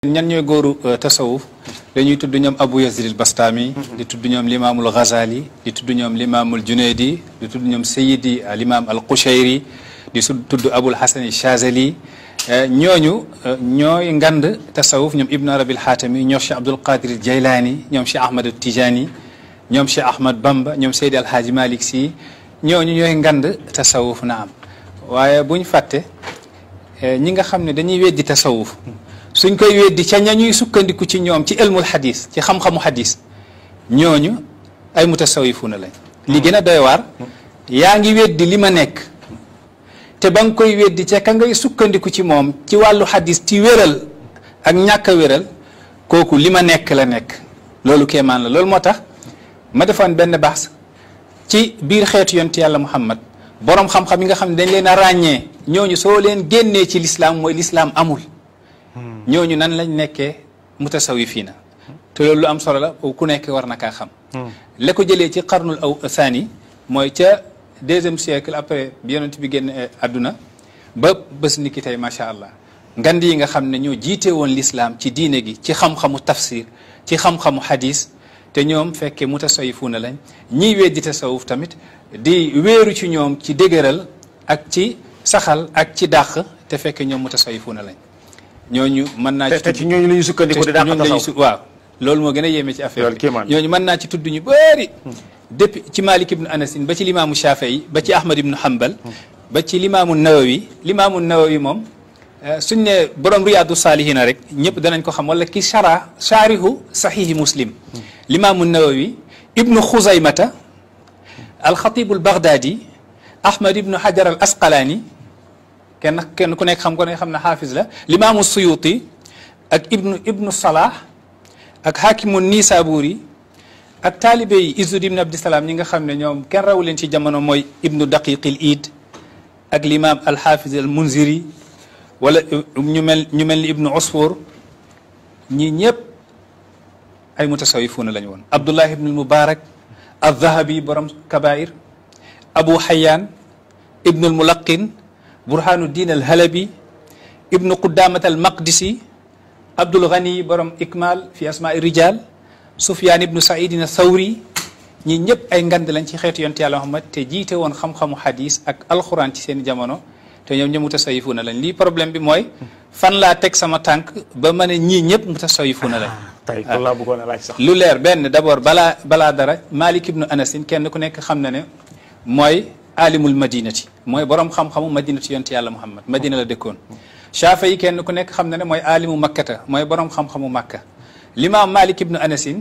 ñan ñooy góoru tasawuf dañuy tudd ñoom Abu Yazid al Bastami di tudd ñoom limaamul Ghazali di tudd ñoom limaamul Junaydi di tudd ñoom Sayyidi al imam al Qushayri di su tudd Abul Hasan Shazali ñooñu ñooy ngand tasawuf ñoom Ibn Arabi al Hatami ñoom Cheikh Abdul Qadir al Jaylani ñoom Cheikh Ahmad al Tijani ñoom Cheikh Ahmad Bamba ñoom Seydi Alhaaji Malick Sy ñooñu ñooy ngand tasawuf na am waaye buñ fàtte ñi nga xam ne dañuy weddi tasawuf suñ koy weddi ca ña ñuy sukkandiku ci ñoom ci ilmul xadis ci xam-xamu xadis ñooñu ay mutasawifuna lañ li gën a doy waar yaa ngi weddi li ma nekk te ba nga koy weddi ca ka ngay sukkandiku ci moom ci wàllu xadis ci wéral ak ñàkk a wéral kooku li ma nekk la nekk loolu kéemaan la loolu moo tax ma defoon benn baax ci biir xeetu yonti yàlla muhammad borom xam-xam yi nga xam ne dañ leen a ràññee ñooñu soo leen génnee ci lislaam mooy lislaam amul ñooñu nan lañ nekkee mutasawifiina te loolu lu am solo la ku nekk war na kaa xam la ko jëlee ci qarnul aw saani mooy ca deuxième siècle après bi yonent bi génn àdduna ba bés ni ki tey macha allah ngand yi nga xam ne ñoo jiite woon lislaam ci diine gi ci xam-xamu tafsir ci xam-xamu hadis te ñoom fekkee mutasawifuuna lañ ñiy weddi tasawuf tamit di wéeru ci ñoom ci dëgëral ak ci saxal ak ci dàq te fekkee ñoom mutasawifuuna lañ ñooñu mën naa ci te ci ñooñu la ñuy sukkandiku di dàq tasawuf waaw loolu moo gën a yéeme ci affaire loolu kéemaan bi ñooñu mën naa ci tudd ñu bëri depuis ci Malik ibnu Anasin ba ci limaamu Shafii ba ci Ahmad ibnu Hanbal ba ci limaamu Nawawi limaamu Nawawi moom suñ ne borom riyaadu saalihina rek ñëpp danañ ko xam wala ki shara shaarihu sahihi muslim limaamu nawawi ibnu xuzaymata alxatibu albaghdadi ahmad ibnu hajar al asqalaani kenn kenn ku nekk xam ko ne xam ne xaafis la limaamu suyuti ak ibnu ibnu salah ak hakimu nisaburi ak taalibe yi izud ibnu abdisalaam ñi nga xam ne ñoom kenn rawu leen ci jamono mooy ibnu daqiqil iid ak limaam alxaafis al munziri wala ñu mel ñu mel ni ibnu usfur ñii ñëpp ay mutasawifuuna lañu woon abdullah ibnu mubarak aldahabi borom kabair abu xayaan ibnu almulaqin burhanu din alhalabi ibnu qudamat almaqdisi abdul ghani borom ikmal fi asmaai rijal sufyaan ibnu saidin athawri ñii ñëpp ay ngand lañ ci xeetu yonte yàlla muhammad te jiite woon xam-xamu hadis ak alquran ci seen jamono te ñoom ñëpp mutasawifuuna lañ lii problème bi mooy fan laa teg sama tànk ba ma ne ñii ñëpp mutasawifuuna lañ tey kon laa bëggoon a laaj sax lu leer benn d'abord balaa balaa dara Malik ibnu Anasin kenn ku nekk xam na ne mooy alimul madinati mooy borom xam-xamu madinati yonte yàlla Muhammad madina la dëkkoon Shaafi yi kenn ku nekk xam na ne mooy alimu makkata mooy borom xam-xamu makka limaam Malik ibnu Anasin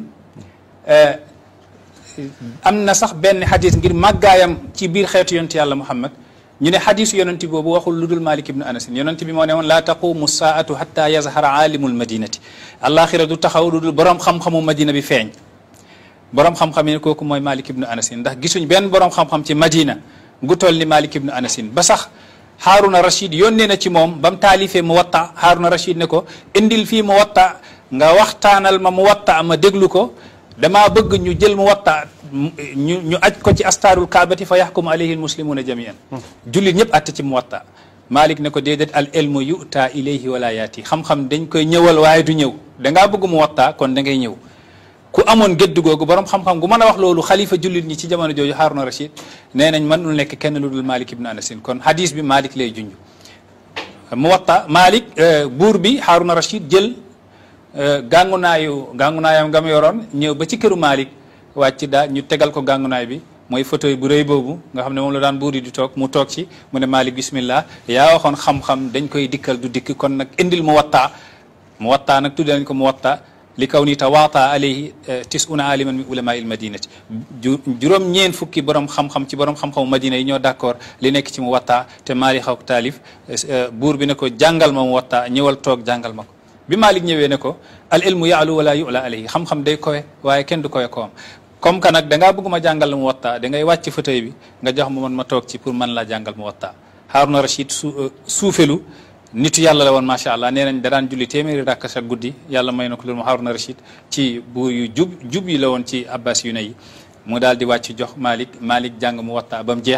am na sax benn xadis ngir màggaayam ci biir xeetu yonte yàlla Muhammad ñu ne xadisu yonent boobu waxul lu dul Malik ibnu Anasin yonent bi moo ne woon laa taqumu saatu xatta yazhara alimul madinati alaxira du taxaw lu dul borom xam-xamu madina bi feeñ borom xam-xam yi kooku mooy Malik ibnu Anasin ndax gisuñ benn borom xam-xam ci madina gu toll ni Malik ibnu Anasin ba sax Haruna Rashid yónnee na ci moom ba mu taalifee mu watta Haruna Rashid ne ko indil fii mu watta nga waxtaanal ma mu watta ma déglu ko damaa bëgg ñu jël mu watta ñu ñu aj ko ci astaarul kaabati fa yaxkumu alayhi almuslimuna jamian jullit ñëpp atte ci mu watta Malik ne ko déedéet al ilmu yuta ilayhi wala yaati xam-xam dañ koy ñëwal waaye du ñëw dangaa bëgg mu watta kon da ngay ñëw ku amoon gëdd googu borom xam-xam gu mën a wax loolu xalifa jullit ñi ci jamono jooju Haruna Rashid nee nañ mënul nekk kenn lu dul Malik ibn Anasin kon hadis bi Malik lay junj mu watta Malik buur bi Haruna Rashid jël gàngunaayu gàngunaayam nga mu yoroon ñëw ba ci këru Malik wàcc daa ñu tegal ko gàngunaay bi mooy fauteuil bu rëy boobu nga xam ne moom la daan buur yi di toog mu toog ci mu ne Malik bismillah yaa waxoon xam-xam dañ koy dikkal du dikk kon nag indil mu wattaa mu wattaa nag tudde nañ ko mu wattaa li kaw ni tawaata alayhi tisuna aliman min ulama il madinati juróom ñeen fukki borom xam-xam ci borom xam-xamu madina yi ñoo d'accord li nekk ci mu wattaa te Malik xaw taalif buur bi ne ko jàngal ma mu wattaa ñëwal toog jàngal ma ko bi Malik ñëwee ne ko al ilmu yaalu wala yula alayhi xam-xam day kowe waaye kenn du kowe kowam comme que nag dangaa bëgg ma jàngal mu watta da ngay wàcc fauteuil bi nga jox ma man ma toog ci pour man laa jàngal mu watta Haruna Rashid su suufelu nitu yàlla la woon macha allah nee nañ da daan julli téeméeri rakk sa guddi yàlla may na ko loolu mu Haruna Rashid ci buur yu jub jub yi la woon ci abbas yu ne yi mu daal di wàcc jox Malik Malik jàng mu watta ba mu jeex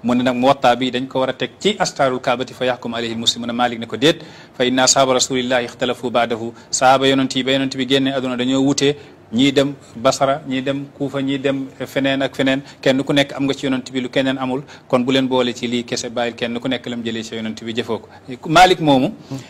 mu ne nag muwatta bi dañ ko war a teg ci astaarul kaabati fa yaxkum alayhi muslimuna malik ne ko déet fa inna ashaaba rasulillahi ixtalafu baadahu sahaaba yonent yi ba yonent bi génne aduna dañoo wutee ñii dem basara ñii dem kuufa ñii dem feneen ak feneen kenn ku nekk am nga ci yonent bi lu keneen amul kon bu leen boole ci lii kese bàyyil kenn ku nekk lam jëlee ci yonent bi jëfoo ko malik moomu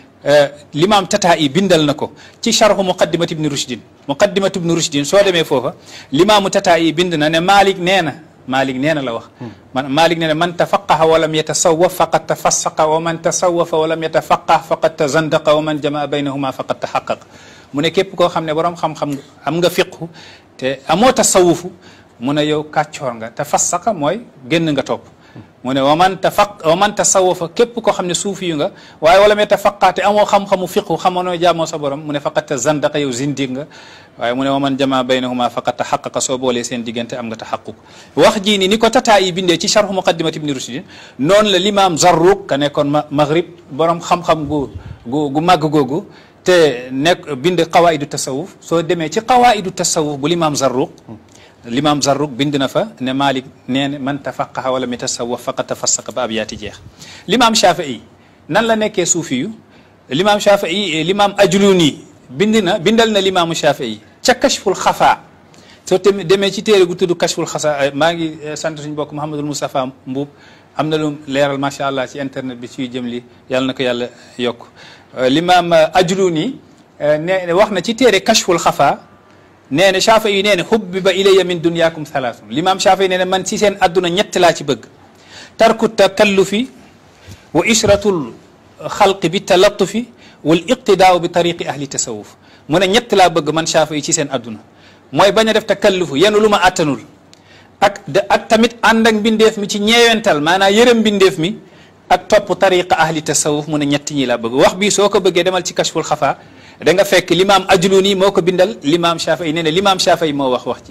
limaam tataa yi bindal na ko ci charhu muqaddimat ibni rushdin muqaddimat ibni rushdin soo demee foofa limaamu tataa yi bind na ne malik nee na malik nee na la wax man malik nee na man tafaqaha walam yatasawaf faqad tafassaqa wa man tasawafa walam yatafaqah faqad tazandaqa wa man jamaa baynahuma faqad taxaqaq mu ne képp koo xam ne borom xam-xam am nga fiqhu te amoo tasawufu mu ne yow kàccoor nga tafassaqa mooy génn nga topp mu ne wa man tafaq wa man tasawafa képp koo xam ne suufi yu nga waaye wala mee tafaqaate amoo xam-xamu fiqhu xamoo noo jaamoo sa borom mu ne faqat ta zandaqa yow zindig nga waaye mu ne wa man jama baynahuma faqat ta xaqaqa soo boolee seen diggante am nga ta xaquq wax jii ni ni ko tataa yi bindee ci charhu muqaddimat ibni rushdin noonu la l'imam zarruq ka nekkoon ma maghrib borom xam-xam gu gu gu màgg googu te nekk bind qawaidu tasawuf soo demee ci qawaidu tasawuf bu l'imam zarruq l'imam Zarruq bind na fa ne Malik nee na man tafaqaha wala mi tasawaf faqad tafassaqa ba ab yaati jeex l'imam Shafii nan la nekkee suufi yu l'imam Shafii l'imam Ajluni bind na bindal na l'imaamu Shafii ca kashful xafa soo te demee ci téere gu tudd kashful xasa maa ngi sant suñu bokk Mouhamadul Moustapha Mbuub am na lu leeral macha allah ci internet bi ciy jëm li yàlla na ko yàlla yokk l'imam Ajluni ne wax na ci téere kashful xafa nee na Shaafi yi nee na hubbiba ilayya min dunyaakum thalathun limaam Shaafi yi nee na man ci seen adduna ñett laa ci bëgg tarku takallufi wa ishratul xalqi bi talattufi wal iqtidaau bi tariqi ahli tasawuf mu ne ñett laa bëgg man Shaafi yi ci seen adduna mooy bañ a def takallufu yenu lu ma attanul ak de ak tamit ànd ak mbindeef mi ci ñeewental maanaam yërëm mbindeef mi ak topp tariqa ahli tasawuf mu ne ñett ñi laa bëgg wax bii soo ko bëggee demal ci kashful xafa da nga fekk limaam ajluni moo ko bindal limaam Shafii nee na limaam Shafii moo wax wax ci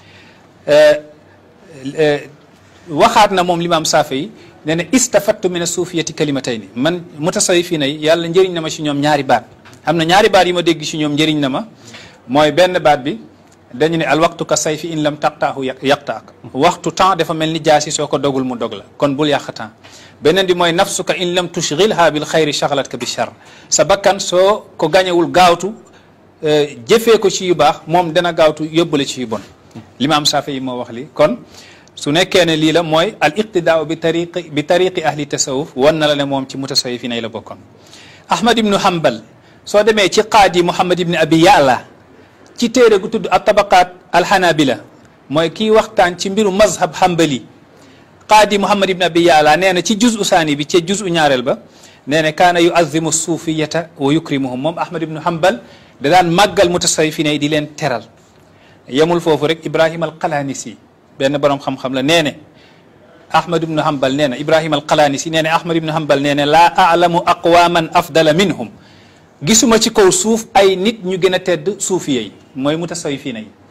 waxaat na moom limaam Shafii nee na istafattu min asuufiyati kalimatayni man mutasawifina yi yàlla njëriñ na ma ci ñoom ñaari baat am na ñaari baat yi ma dégg ci ñoom njëriñ na ma mooy benn baat bi dañu ne al waxtu ka sayfi in lam taqtaahu yaqtaak waxtu temps dafa mel ni jaasi soo ko dogul mu dog la kon bul yàq temps beneen bi mooy nafsuka in lam tushghilha bil xayri shaghlatka bi shar sa bakkan soo ko gañewul gaawtu jëfee ko ci yu baax moom dana gaawtu yóbbale ci yu bon limaam Saafi yi moo wax li kon su nekkee ne lii la mooy al iqtidaa bi tariqi bi tariqi ahli tasawuf wan na la ne moom ci mutasawif yi nay la bokkoon ahmad ibnu hanbal soo demee ci qaadi muhammad ibni abi ya'la ci téere gu tudd at tabaqaat alhanabila mooy kii waxtaan ci mbiru mazhab hanbali qaadi muhammad ibn abi yaala nee na ci juz usaani bi ci juz u ñaareel ba nee na kaana yuazimu suufiyata wa yukrimuhum moom ahmad ibnu hanbal da daan màggal mutasawifine yi di leen teral yemul foofu rek ibrahima alqalanisi benn borom xam-xam la nee ne ahmad ibnu hanbal nee na ibrahima alqalanisi nee ne ahmad ibnu hanbal nee ne laa alamu aqwaman afdala minhum gisuma ci kaw suuf ay nit ñu gën a tedd suufiye yi mooy mutasawifine yi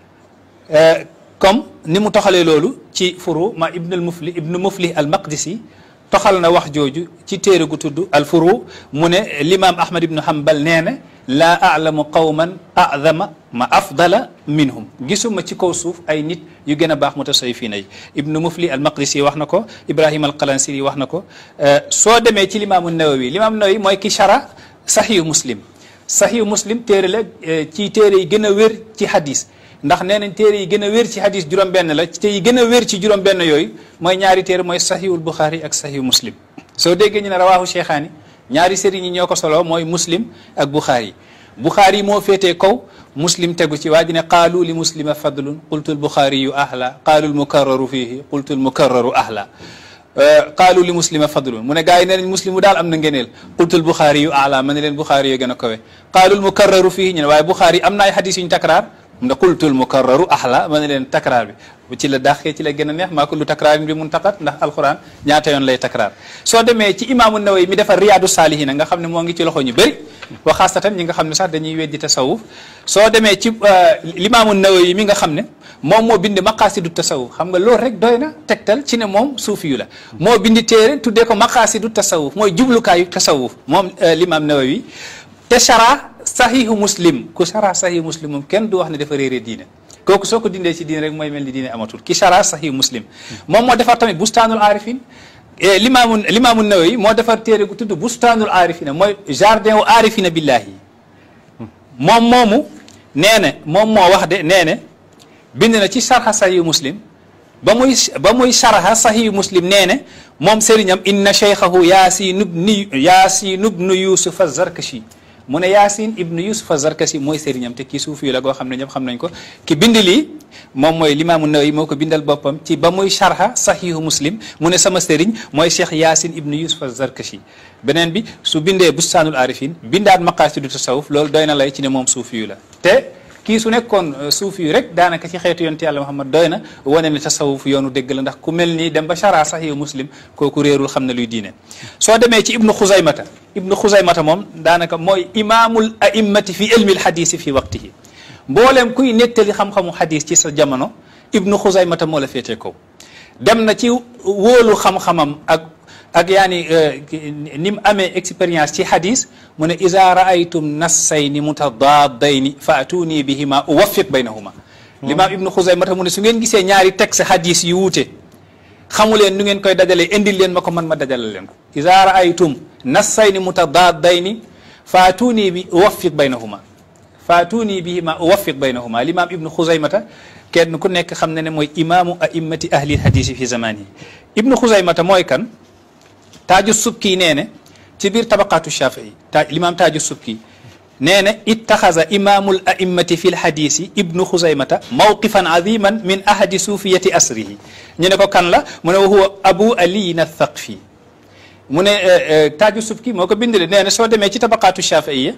comme ni mu toxalee loolu ci furu ma ibnul mufli ibnu mufli al maqdisi toxal na wax jooju ci téere gu tudd al furu mu ne limaam ahmad ibnu hanbal nee na laa alamu qawman adama ma afdala minhum gisuma ci kaw suuf ay nit yu gën a baax mutasawifina yi ibnu mufli al maqdisi wax na ko ibrahima al qalansiri wax na ko soo demee ci limaamu nawawi limaam nawawi mooy ki shara sahihu muslim sahihu muslim téere la ci téere yi gën a wér ci hadis ndax nee nañ téere yi gën a wér ci hadis juróom-benn la te yi gën a wér ci juróom-benn yooyu mooy ñaari téere mooy sahihul buxaari ak sahihu muslim soo déggee ñu ne rawaahu cheikhaani ñaari sëriñ yi ñoo ko solo mooy muslim ak buxaari buxaari moo féetee kaw muslim tegu ci waa ji ne qaalu li muslima fadlun qultu l buxaari yu ahla qaalu l mukarraru fiihi qultu l mukarraru ahla qaalu li muslima fadlun mu ne gars yi nee nañ muslim mu daal am na ngeneel qultul buxaari yu ala ma ne leen buxaari yoo gën a kawe qaalul mukarraru fii ñu ne waaye buxaari am na ay xadis yu ñu takraar mu ne qultul mukarraru ahla ma ne leen takraar bi bu ci la dàqee ci la gën a neex maa kullu takraarin bi mun taqat ndax alquran ñaata yoon lay takraar soo demee ci imaamu Nawawi mi defar riyaadu saalihiina nga xam ne moo ngi ci loxo ñu bëri wa xaasatan ñi nga xam ne sax dañuy weddi tasawuf soo demee ci limaamu Nawawi mi nga xam ne moom moo bind maqaasidu tasawuf xam nga loolu rek doy na tegtal ci ne moom suufi yu la moo bindi téere tuddee ko maqaasidu tasawuf mooy jublukaayu tasawuf moom limaam Nawawi te chara sahihu muslim ku chara sahihu muslim moom kenn du wax ne dafa réere diine kooku soo ko dindee ci diine rek mooy mel ni diine amatul ki chara sahih muslim moom moo defar tamit bustaanul aarifin limaamu limaamu nawawi moo defar téere gu tudd bustaanul aarifina mooy jardin wu aarifina billahi moom moomu nee na moom moo wax de nee na bind na ci sarxa sahih muslim ba muy ba muy sarxa sahih muslim nee na moom sëriñam inna cheikhahu yaasin ibnu yaasin ibnu yusufa zarkashi mu ne yaasin ibnu yusufa zarkashi mooy sëriñam te kii suufi la goo xam ne ñëpp xam nañ ko ki bind lii moom mooy limaamu nawawi moo ko bindal boppam ci ba muy sarxa sahihu muslim mu ne sama sëriñ mooy cheikh yaasin ibnu yusufa zarkashi beneen bi su bindee bustaanul arifin bindaat maqaasidu tasawuf loolu doy na lay ci ne moom suufi yu la te kii su nekkoon suufi yu rek daanaka ci xeetu yonent yàlla Muhammad doy na wane ne tasawuf yoonu dégg la ndax ku mel nii dem ba chara saxihu muslim kooku réerul xam ne luy diine soo demee ci ibnu xuzaymata ibnu xuzaymata moom daanaka mooy imaamul a'immati fi ilmi alxadisi fi waqtihi mbooleem kuy nettali xam-xamu xadis ci sa jamono ibnu xuzaymata moo la féetee kaw dem na ci wóolu xam-xamam ak ak yaani ni mu amee expérience ci hadis mu ne iza raaytum nassayni mutadaadayni fa atuni bihima uwaffiq baynahuma limaam ibnu xuzaymata mu ne su ngeen gisee ñaari texte hadis yu wuute xamu leen nu ngeen koy dajalee indil leen ma ko man ma dajale leen ko iza raaytum nassayni mutadaadayni fa atuni bi uwaffiq baynahuma fa atuni bihima uwaffiq baynahuma limaam ibnu xuzaymata kenn ku nekk xam ne ne mooy imaamu a'immati ahli hadisi fi zamanihi ibnu xuzaymata mooy kan taaju subki nee ne ci biir tabaqaatu shafii ta limaam taaju subki nee ne ittaxaza imaamul a'immati fi lhadisi ibnu xuzaymata mawqifan aziman min ahadi suufiyati asrihi ñu ne ko kan la mu ne wa huwa abu aliyin athaqfi mu ne taaju subki moo ko bindale nee ne soo demee ci tabaqaatu shafiiya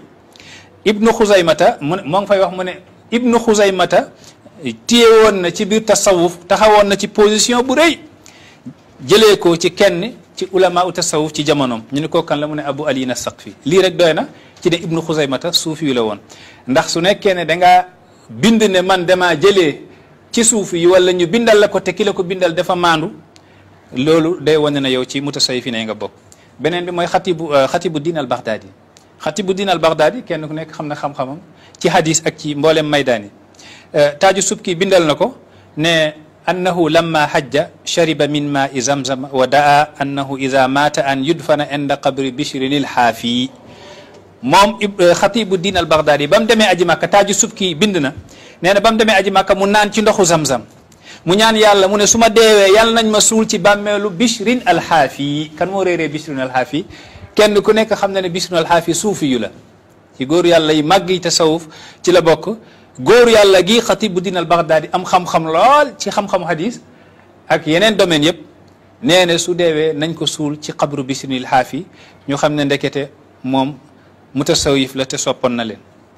ibnu xuzaymata mu ne moo ngi fay wax mu ne ibnu xuzaymata téye woon na ci biir tasawuf taxawoon na ci position bu rëy jëlee ko ci kenn ci ulama u tasawuf ci jamonoom ñu ne koo kan la mu ne abu ali na saqfi lii rek doy na ci ne ibnu xuzaymata suufi yu la woon ndax su nekkee ne dangaa bind ne man damaa jëlee ci suufi yi wala ñu bindal la ko te ki la ko bindal dafa maandu loolu day wane na yow ci mutasawwifi ne nga bokk beneen bi mooy xatibu xatibu diin al baghdadi xatibu diin al baghdadi kenn ku nekk xam na xam-xamam ci hadis ak ci mboolem maydaani taaju subki bindal na ko ne annahu lamma hajja shariba min maai zamzam wa daa annahu ida mata an yudfana inda qabri bishrin il xaafi moom xatibu diin al baghdadi ba mu demee aji makka taaju subki bind na nee na ba mu demee aji makka mu naan ci ndoxu zamzam mu ñaan yàlla mu ne su ma deewee yàlla nañ ma suul ci bàmmeelu bishrin al xaafi kan moo réeree bishrin al xaafi kenn ku nekk xam na ne bishrin al xaafi suufi yu la ci góor yàlla yi màgg yi tasawuf ci la bokk góor yàlla gi xatibu diin al baghdadi am xam-xam lool ci xam-xamu hadis ak yeneen domaine yëpp nee na su deewee nañ ko suul ci xabru bisrinil xaafi ñu xam ne ndekete moom mutasawif la te soppoon na leen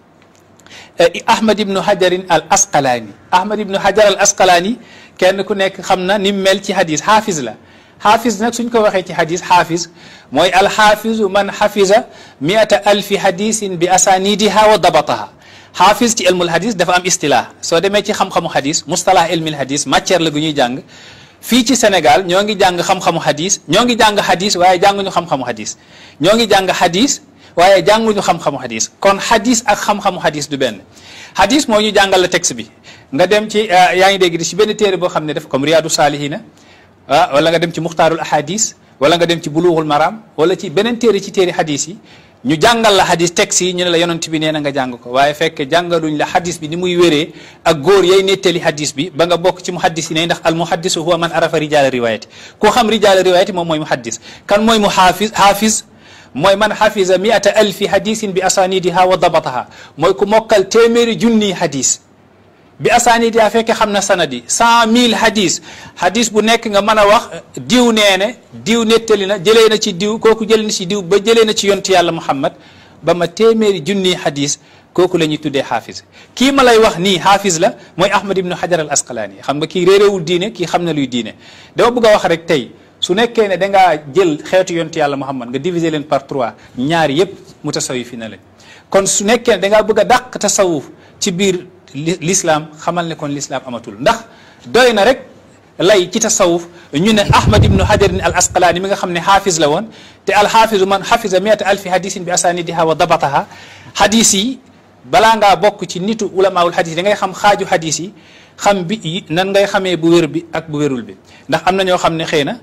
ahmad ibnu hajarin al asqalaani ahmad ibnu hajar al asqalaani kenn ku nekk xam na ni mel ci hadis xaafis la xaafis nag suñ ko waxee ci hadis xaafis mooy alxaafizu man xafisa miata alfi hadisin bi asanidiha wa dabataha xaafis ci ilmul hadis dafa am istilah soo demee ci xam-xamu hadis mustalah ilmil hadis matière la gu ñuy jàng fii ci Sénégal ñoo ngi jàng xam-xamu hadis ñoo ngi jàng hadis waaye jànguñu xam-xamu hadis ñoo ngi jàng hadis waaye jànguñu xam-xamu hadis kon hadis ak xam-xamu hadis du benn hadis moo ñu jàngal la texte bi nga dem ci yaa ngi dégg di ci benn téere boo xam ne def comme Riyadu Salihina ah wala nga dem ci Muxtaarul Ahadis wala nga dem ci Bulughul Maram wala ci beneen téere ci téere hadis yi ñu jàngal la hadis texte yi ñu ne la yonent bi nee na nga jàng ko waaye fekk jàngaluñ la hadis bi ni muy wéree ak góor yay nettali hadis bi ba nga bokk ci muhaddis yi ne ndax al muhaddisu huwa man arafa rijaala riwayati koo xam rijaala riwayati moom mooy muhaddis kan mooy mu xaafis xaafis mooy man xafisa miata alfi hadisin bi asanidiha wa dabataha mooy ku mokkal téeméeri junni hadis bi asanidiha fekke xam na sanadi cent mille hadis hadis bu nekk nga mën a wax diw nee ne diw nettali na jëlee na ci diw kooku jëlee na ci diw ba jëlee na ci yontu yàlla muhammad ba ma téeméeri junni hadis kooku la ñuy tuddee xaafis kii ma lay wax nii xaafis la mooy ahmad ibnu hajar al asqalaani xam nga kii réeréewul diine kii xam na luy diine dama bëgg a wax rek tey su nekkee ne dangaa jël xeetu yontu yàlla muhammad nga diviser leen par trois ñaari yëpp mutasawif na lañ kon su nekkee ne dangaa bëgg a dàq tasawuf ci biir l'islam xamal ne kon l'islam amatul ndax doy na rek lay ci tasawuf ñu ne ahmad ibnu hajarin al asqalaani mi nga xam ne xaafis la woon te al xaafisu man xafisa miata alfi hadisin bi asanidiha wa dabataha hadis yi balaa ngaa bokk ci nitu ulamaul hadis yi da ngay xam xaaju hadis yi xam bi nan ngay xamee bu wér bi ak bu wérul bi ndax am na ñoo xam ne xëy na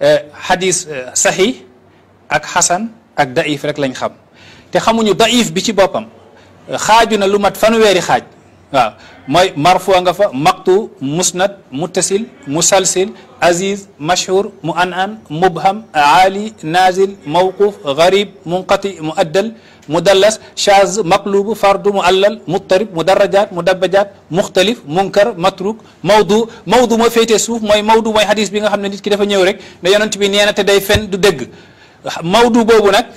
xadis saxiix ak xasan ak daif rek lañ xam te xamuñu daif bi ci boppam xaaju na lu mat fanweeri xaaj waaw mooy marfu nga fa maqtu musnad muttasil musalsil aziz mashhur mu an an mubham aali nazil mawquf garib munqati muaddal mudallas chaz maqlubu fardu muallal muttarib mudarajat mudabajat muxtalif munkar matruk mawdu mawdu moo féetee suuf mooy mawdu mooy hadis bi nga xam ne nit ki dafa ñëw rek ne yonent bi nee na te day fen du dëgg mawdu boobu nag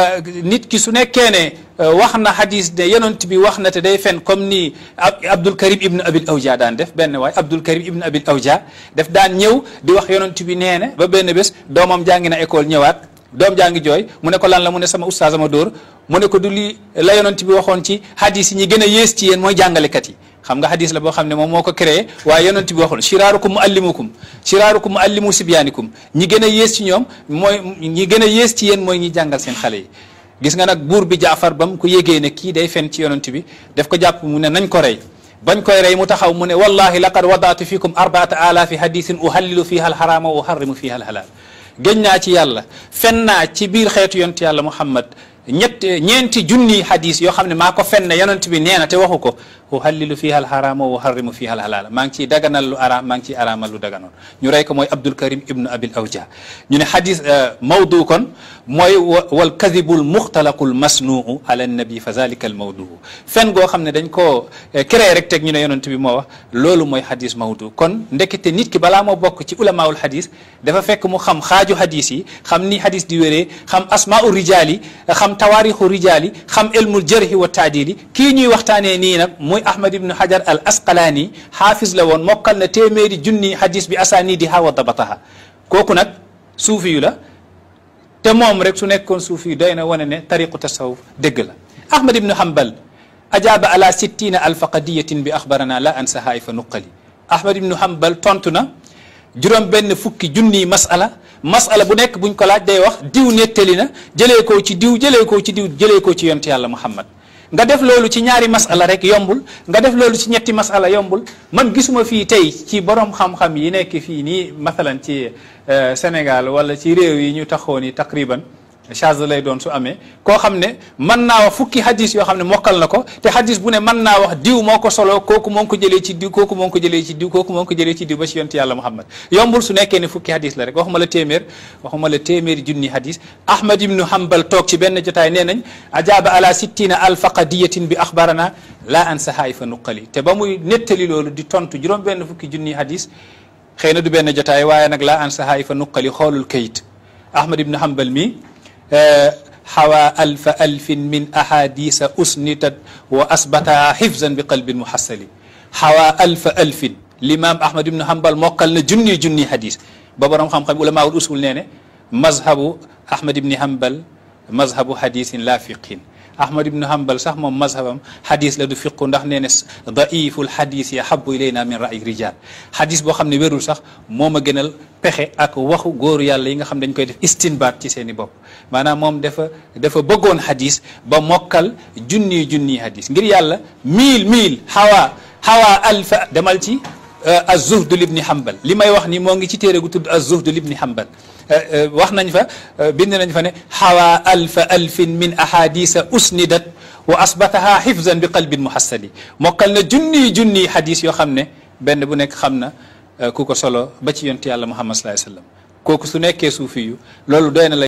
nit ki su nekkee ne wax na hadis ne yonent bi wax na te day fen comme ni Abdul Karim ibn Abil Awja daan def benn waay Abdul Karim ibn Abil Awja def daan ñëw di wax yonent bi nee na ba benn bés doomam jàngi na école ñëwaat doom jaa ngi jooy mu ne ko lan la mu ne sama oustaz ma dóor mu ne ko du li la yonent bi waxoon ci hadis yi ñi gën a yées ci yéen mooy jàngalekat yi xam nga hadis la boo xam ne moom moo ko créé waaye yonent bi waxoon shiraarukum muallimukum shiraarukum muallimu sibyaanikum ñi gën a yées ci ñoom mooy ñi gën a yées ci yéen mooy ñi jàngal seen xale yi gis nga nag buur bi jaafar ba mu ko yégee ne kii day fen ci yonent bi daf ko jàpp mu ne nañ ko rey bañ koy rey mu taxaw mu ne wallahi laqad wadaatu fikum arbaata alaafi hadisin uhallilu fiha alxaraama wa uharrimu fiha alhalaal gëñ naa ci yàlla fen naa ci biir xeetu yonent yàlla muhammad ñett ñeenti junni hadis yoo xam ne maa ko fen ne yonent bi nee na te waxu ko uhallilu fiha alxaraama wa uharrimu fiha alhalaala maa ngi ciy daganal lu araam maa ngi ciy araamal lu daganoon ñu rey ko mooy Abdul Karim ibnu Abil Awja ñu ne hadis mawdu kon mooy wal kadibul muxtalaqul masnuu ala nabi fa zalika al mawduu fen goo xam ne dañ koo créé rek teg ñu ne yonent bi moo wax loolu mooy hadis mawdu kon ndekete nit ki balaa moo bokk ci ulamaul hadis dafa fekk mu xam xaaju hadis yi xam ni hadis di wéree xam asmaau rijaal yi xam tawaarixu rijaal yi xam ilmul jarhi wa taadili kii ñuy waxtaanee nii nag muy Ahmad ibnu Hajar al Asqalaani xaafis la woon mokkal na téeméeri junni hadis bi asaaniidi ha wa dabataha kooku nag suufi yu la te moom rek su nekkoon suufi yu doy na wane ne tariqu tasawuf dëgg la Ahmad ibnu Hanbal ajaaba ala sittina alfa qadiyatin bi axbarana la ansaha fa nuqali Ahmad ibnu Hanbal tontu na juróom benn fukki junni masala masala bu nekk buñ ko laaj day wax diw nettali na jëlee koo ci diw jëlee koo ci diw jëlee koo ci yonent yàlla Muhammad nga def loolu ci ñaari masala rek yombul nga def loolu ci ñetti masala yombul man gisuma fii tey ci borom xam-xam yi nekk fii nii masalan ci Sénégal wala ci réew yi ñu taxoo ni taqriban charge lay doon su amee koo xam ne mën naa wax fukki hadis yoo xam ne mokkal na ko te hadis bu ne mën naa wax diw moo ko solo kooku moo ko jëlee ci diw kooku moo ko jëlee ci diw kooku moo ko jëlee ci diw ba ci yonent yàlla Muhammad yombul su nekkee ne fukki hadis la rek waxuma la téeméer waxuma la téeméeri junni hadis Ahmad ibnu Hanbal toog ci benn jotaay nee nañ ajaaba ala sittina alfa qadiyatin bi axbarana la an sahaay fa nuqali te ba muy nettali loolu di tontu juróom benn fukki junni hadis xëy na du benn jotaay waaye nag la an sahaay fa nuqali xoolul kayit Ahmad ibnu Hanbal mi xawa alfa alfin min ahadisa usnitat wa asbataha xifzan bi qalbin muhassali xawa alfa alfin l'imam ahmad ibnu hambal mokkal na junni junni hadis ba borom xam-xam ulamaul usul nee ne mazhabu ahmad ibni hambal mazhabu hadisin la fiqhin ahmad ibnu hambal sax moom mazhabam hadis la du fiqu ndax nee ne daiful hadis ya habu ilayna min ra'i rijal hadis boo xam ne wérul sax moo ma gënal pexe ak waxu góoru yàlla yi nga xam dañ koy def istinbaat ci seen i bopp maanaam moom dafa dafa bëggoon hadis ba mokkal junni junni hadis ngir yàlla mille mille hawa hawa alfa demal ci az-zuhd libni hambal li may wax ni moo ngi ci téere gu tudd az-zuhd libni hambal wax nañ fa bind nañ fa ne xawa alfa alfin min ahadisa usnidat wa asbataha xifzan bi qalbin muhassali mokkal na junni junni hadis yoo xam ne benn bu nekk xam na ku ko solo ba ci yonent yàlla muhammad sallallahu alayhi wa sallam kooku su nekkee suufi yu loolu doy na la